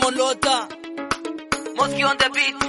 Simon Lota Mosky on the beat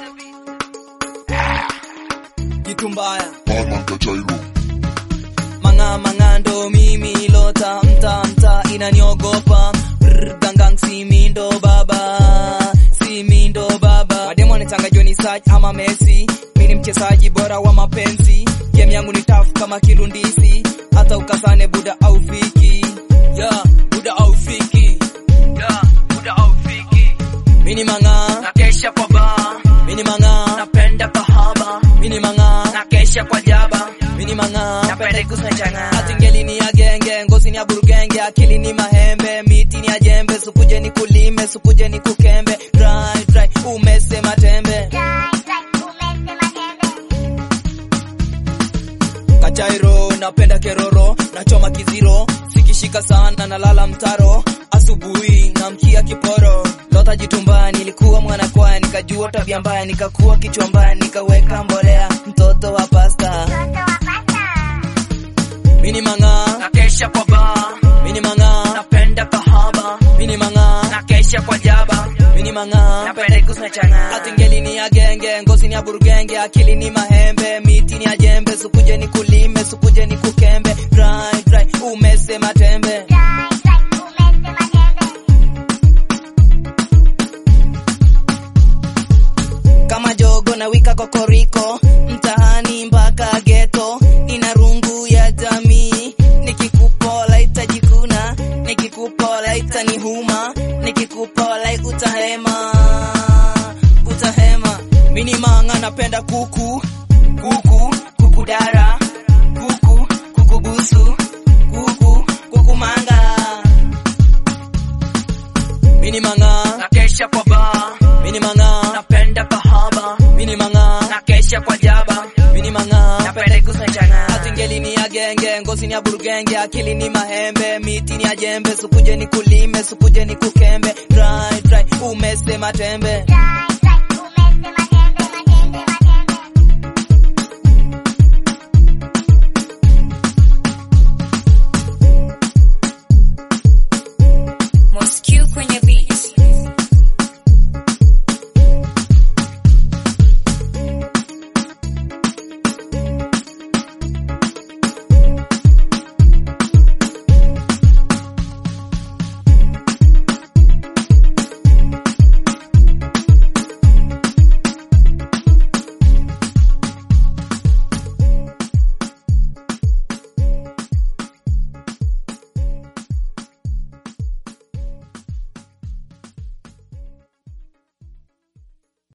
Kitu mbaya Batman Kachairo Manga mangando mimi Lota mta mta inaniogopa Brr, gangang simindo baba simindo baba Mademo anatanga Johnny Saj ama Messi mimi ni mchezaji bora wa mapenzi game yangu ni tough kama kilundisi hata ukasane buda au fiki yeah, buda au fiki yeah, buda au fiki mini manga na kesha kwa ba mini manga napenda kahaba mini manga na kesha kwa jaba mini manga napenda kusna changa atingeli ni ya genge ngozi ni ya burugenge akili ni mahembe miti ni ya jembe sukuje ni kulime sukuje ni kukembe dry dry umesema tembe Kachairo napenda keroro nachoma kiziro sikishika sana nalala mtaro asubuhi namkia kiporo lota jitumbani nilikuwa mwana kwaya nikajua tabia mbaya nikakuwa kichwa mbaya nikaweka mbolea mtoto wa pasta mini manga na kesha kwa ba mini manga napenda kahaba mini manga na kesha kwa jaba mini manga napenda kusna changa atingeli ni ya genge ngozi ni ya burugenge akili ni mahembe miti ni ya jembe sukuje ni kulime sukuje ni kukembe dry dry umesema tembe kama jogo na wika kokoriko mtaani mpaka geto ina rungu ya jamii nikikupola itajikuna nikikupola itanihuma nikikupola utahema utahema mini manga napenda kuku kuku kuku dara kuku kuku busu kuku kuku manga mini manga na kesha kwa ba mini manga napenda kahaba mini manga na kesha kwa jaba mini manga napenda kusna changa atingeli ni ya genge ngozi ni ya burugenge akili ni mahembe miti ni ya jembe sukuje ni kulime sukuje ni kukembe dry dry umesema tembe